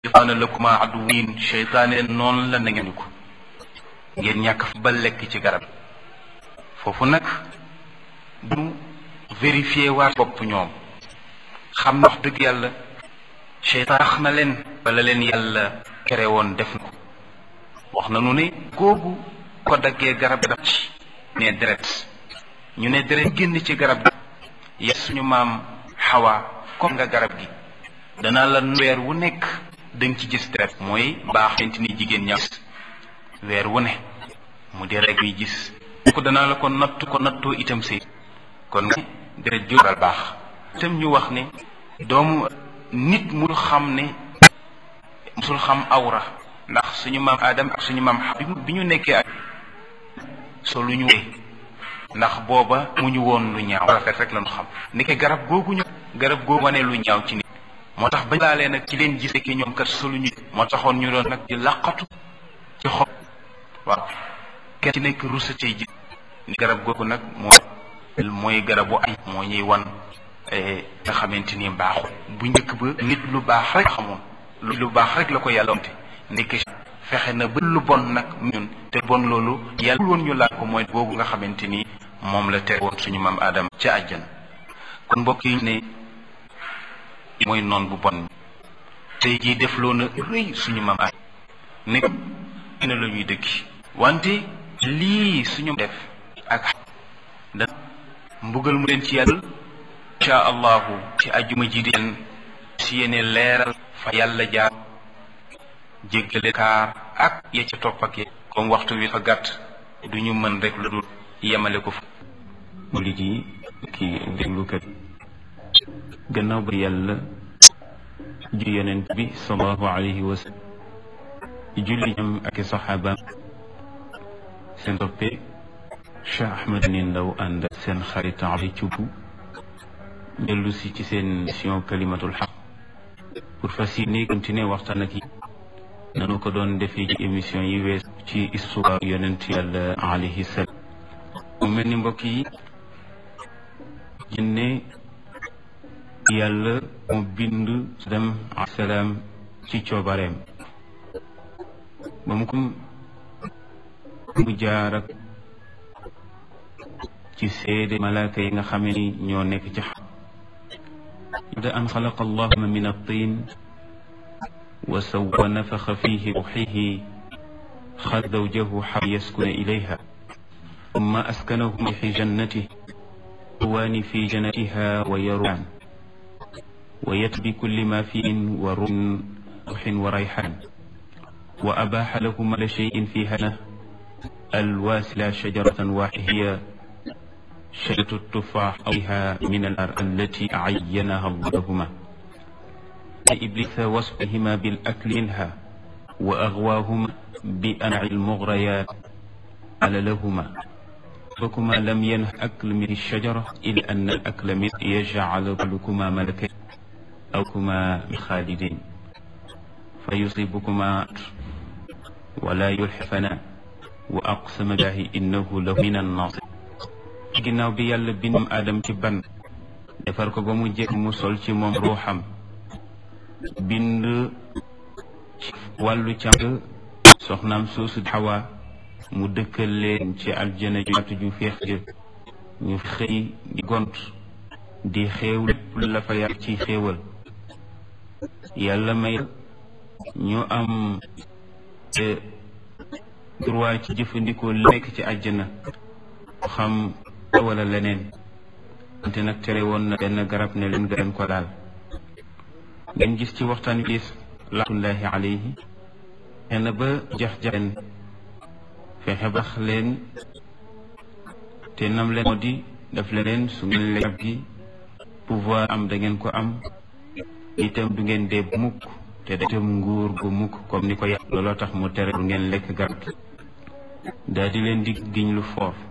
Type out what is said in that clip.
shaytaana lakuma aduwwin shaytaane noonu la na ngeen ko ngeen ñàkk fa ba lekk ci garab foofu nag du vérifier waat bopp ñoom xam na wax dëgg yàlla shaytaan tax na leen bala leen yàlla kere woon def na ko wax na nu ne googu ko daggee garab daf ci ne deret ñu ne deret génn ci garab gi ya suñu maam xawaa comme nga garab gi danaa la weer wu nekk danga ci gis deret mooy baax xamante ni jigéen ña weer wu ne mu di rek yi gis ko danaa la ko nattu ko nattoo itam sëy kon nga deret jóoral baax itam ñu wax ne doomu nit mu xam ne musul xam awra ndax suñu maam Adam ak suñu maam xam bi ñu nekkee ak solu ñu wee ndax booba mu ñu woon lu ñaaw rafet rek lañu xam nekke garab googu ñu garab googu wane lu ñaaw ci nit moo tax bañ laalee nag ci leen gis ki ñoom kat solu ñu moo taxoon ñu doon nag di laqatu ci xob waaw kenn ci nekk rusa cay ji garab googu nag mooy mooy garabu ay moo ñuy wan nga xamante ni baaxul bu njëkk ba nit lu baax rek xamoon lu baax rek la ko yàlla wante ndekki fexe na ba lu bon nag ñun te bon loolu yàlla woon ñu laal ko mooy googu nga xamante ni moom la tere woon suñu maam Adam ca àjjana kon mbokk yi ne mooy noon bu bon tey jii def loo na rëy suñu maam Adam nekk na la ñuy dëkki wante lii suñu def ak da mbugal mu leen ci yàlla insha allahu ci ajjuma ji di leen si yéene leeral fa yàlla jaar jéggale kaar ak ya ca topp ak comme waxtu wi fa gàtt du ñu mën rek lu dul yemale ko fa li ji ki déglukat gannaaw ba yàlla ju yonent bi sallallahu alayhi wa sallam julli ñam ak i saxaabaam seen toppe Cheikh Ahmed ni ndaw ànd ak seen xarit Ali Thioub dellu si ci seen mission kalimatul xaq pour fas yéene continuer waxtaan ak yi nanu ko doon defee ci émission yi wees ci histoire yonent yàlla alayhi salaam mu mel ni mbokk yi jinne yàlla mu bind Adam alayhi salaam ci coobareem ba mu ko mu jaar ak ci seede malaaka yi nga xamee ni ñoo nekk ci xam da an xalaqa allahuma min at-tin وسوى نفخ فيه روحه خذ زوجه حتى يسكن إليها ثم أسكنه في جنته هوان في جنتها ويروان ويت بكل ما فيه وروح وريحان وأباح لهما لشيء فيها الواسلة شجرة واحدة هي شجرة التفاح أوها من الأرض التي عينها الله لهما إبليس وصفهما بالأكل منها وأغواهما بأنع المغريات قال لهما فكما لم ينه أكل من الشجرة إلا أن الأكل من يجعل لكما ملكين أو كما خالدين فيصيبكما ولا يلحفنا وأقسم بالله إنه له من الناصر ginnaaw bi yàlla bindam Adam ci ban defar ko ba mu jekk mu sol ci moom ruuxam bind ci wàllu càmg soxnaam soosu xawa mu dëkkal leen ci aljana ju yaatu ju feex jë ñu xëy di gont di xéew lépp la fa yàlla ci xéewal yàlla may ñu am droit ci jëfandikoo li nekk ci àjjana xam wala leneen wante nag tere woon na benn garab ne leen gën ko daal ngeen gis ci waxtaan wi laatullahi alayhi xëy ba jax-jaxen fexe bax leen te nam leen moo di daf leen su ngeen lekk gi pouvoir am da ngeen ko am itam du ngeen dee mukk te da itam nguur gu mukk comme ni ko yàlla looloo tax mu tere du ngeen lekk garab gi daal di leen di giñ lu foor